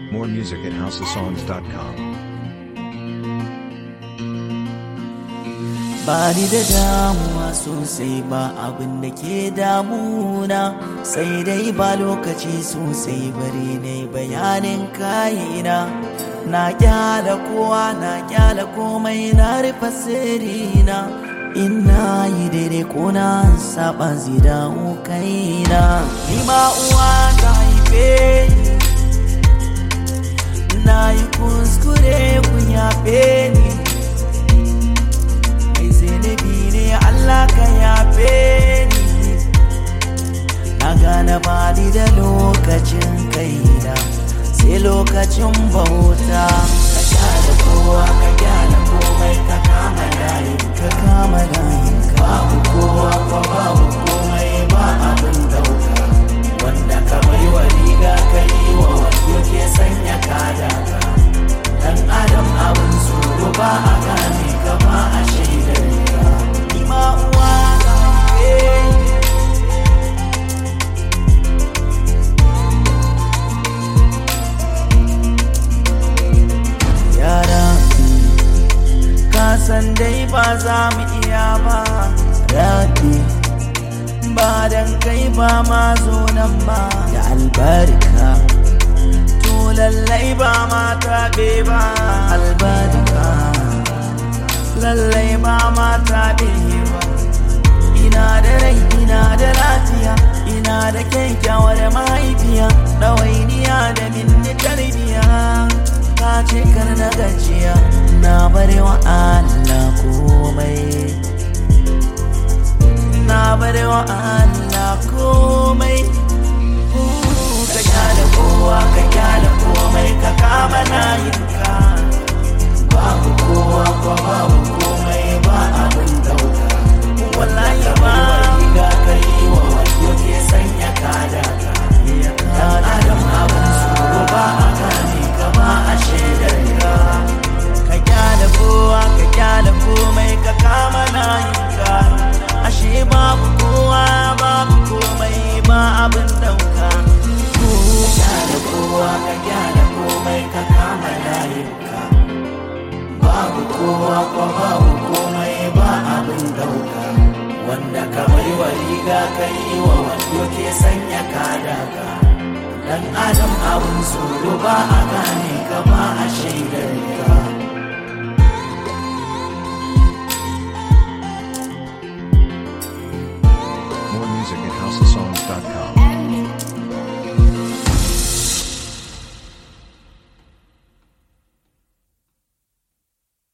More music at houseofsongs.com. ba ni da damuwa sosai ba abin da ke damuna sai dai ba lokaci sosai bari ne bayanin kayina na kyala kowa na kyala komai na rufe sirrina ina yi daidai ko na saba zida kaina ni ma uwa ta haife ni na yi kuskure kun yafe ni mai zunubi ne Allah ka yafe ni na gane bani da lokacin kaina sai lokacin bauta ka kyale kowa ka kyale komai ka kama layin ka kama layin ka babu kowa ko babu komai ba abin dauka wanda ka bai wa riga ka yi wa wasu ke sanya kada ka dan adam abin tsoro ba a gane ka ba a shaidar ka ni ma uwa na haife yara ka san dai ba za mu iya ba rabi ba dan kai ba ma zo nan ba da albarka to lallai ba ma taɓe ba albarka lallai ba ma taɓe ba ina da rai ina da lafiya ina da kyakkyawar mahaifiya ɗawainiya da minni tarbiya ta ce kar na gajiya na bari wa Allah komai na bari wa Allah komai ka kyale kowa ka kyale komai ka kama layinka babu kowa ko babu komai ba abin dauka wallahi ba riga ka yi wa wato ke sanya kada ka dan adam abin tsoro ba a gane ka ba a shaidar ka ka kyale kowa ka kyale komai ka kama layinka ashe babu kowa babu komai ba abin dauka ka kyale kowa ka kyale komai ka kama layinka babu kowa ko babu komai ba abin dauka wanda ka bai wa riga ka yi wa wando ke sanya kada ka dan adam abin tsoro ba a gane ka ba a shaidar ka More music at houseofsongs.com.